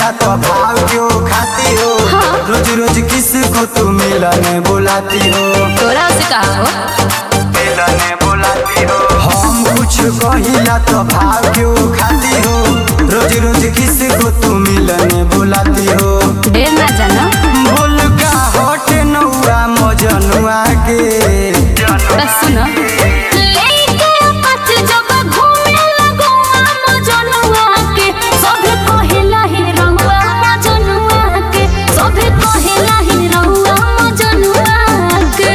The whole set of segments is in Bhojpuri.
कहिला तो भाव क्यों खाती हो हाँ। रोज रोज किसको तू मिलने बुलाती हो तोरा से कहा हो मिलने बुलाती हो हम कुछ कहिला तो भाव क्यों खाती हो रोज रोज किसको तू मिलने बुलाती हो ढेर ना जाना बोल का हट नौआ मजनुआ के बस सुनो लेके पच जब घूमे लगुआ मजनुआ के सभे कहेला ही रहुआ मजनुआ के सभे कहेला ही रहुआ मजनुआ के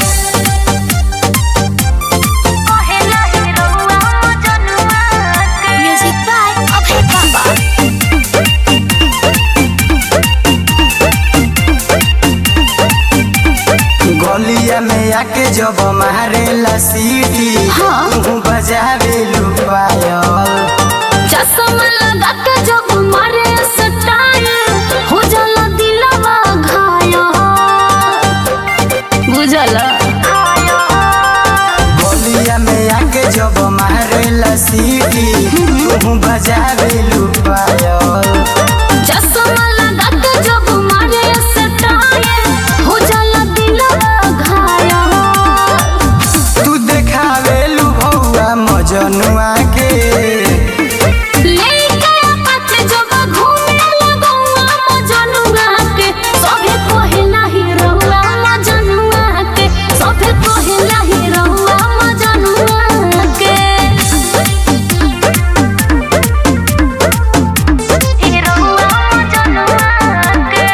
कहेला ही रहुआ मजनुआ के म्यूजिक बाय अभय बाबा गलिया में आके जब मारेला सीटी हाँ। तू बजावे लुपायल चश्मा लगा के जब मारे स्टाइल हो जाला दिलवा घायल बुझल गलिया में आके जब मारेला सीटी तू बजावे लुपायल चश्मा लगा के जब मारे स्टाइल हो जाला दिलवा घायल तू देखावे लु भौआ मजनुआ के लेके पच जब घूमे लगुआ मजनुआ के सभे कहेला ही रहुआ मजनुआ के सभे कहेला ही रहुआ मजनुआ के ही रहुआ मजनुआ के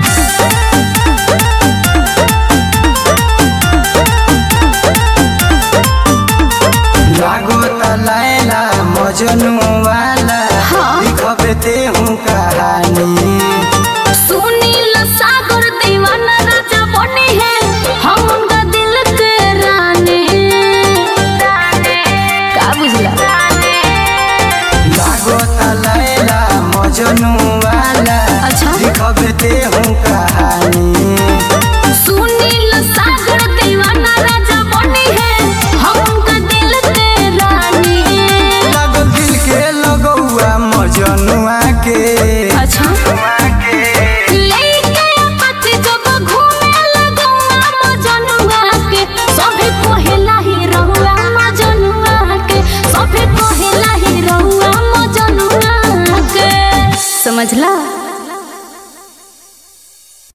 लागो तलायला मजनू वाला हाँ। लिखबे ते हूँ कहानी सुनील सागर दीवाना राजा बने हैं हम उनका दिल के रानी का बुझला लागो तलायला मजनू वाला अच्छा। लिखबे ते हूँ कहानी सुनील सागर दीवाना राजा बने हैं हम उनका दिल के रानी लागल दिल के लगौआ मजनुआ के अच्छा लेके पति जब घूमे लगुआ मजनुआ के सभे कहेला ही रहुआ मजनुआ के सभे कहेला ही रहुआ मजनुआ के समझला